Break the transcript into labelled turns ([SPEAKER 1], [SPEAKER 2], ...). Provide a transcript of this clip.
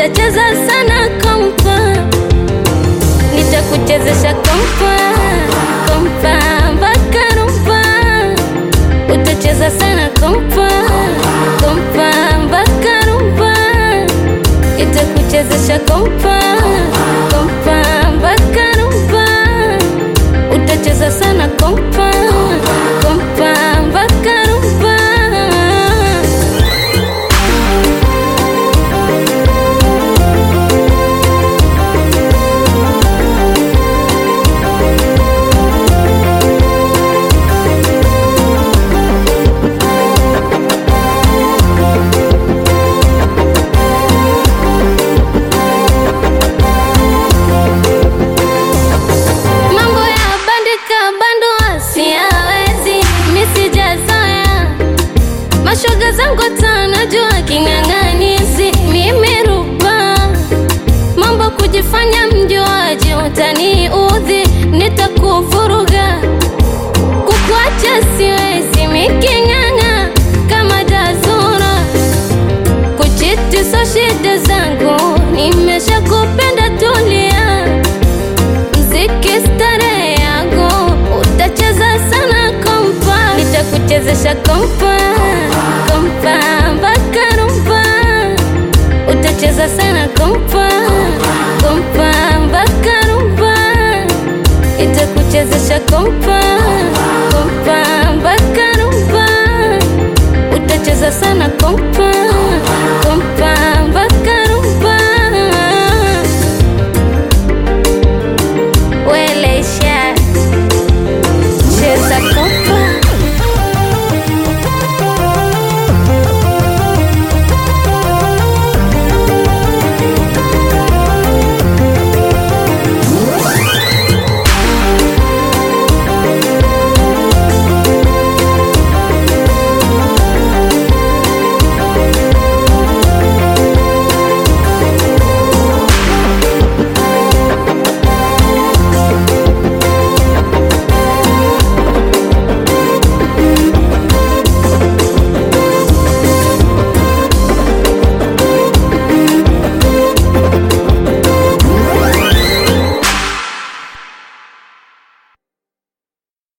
[SPEAKER 1] utacheza sana kompa, nitakuchezesha kompa kompa mpaka rumba, utacheza sana kompa kompa mpaka rumba, itakuchezesha kompa kompa mpaka rumba, utacheza sana kompa kompa mpaka rumba. Mambo ya bandika bandua siyawezi, misijazoea mashoga zangu tanajua king'ang'anizi, mimi ruba mambo kujifanya mjuaji, utaniudhi, nitakuvuruga kukuacha siwezi, miking'ang'a kama jazura kuchiti so shida zangu, nimesha kupenda tulia mziki starehe yangu, utacheza sana kompa, nitakuchezesha kompa kompa mpaka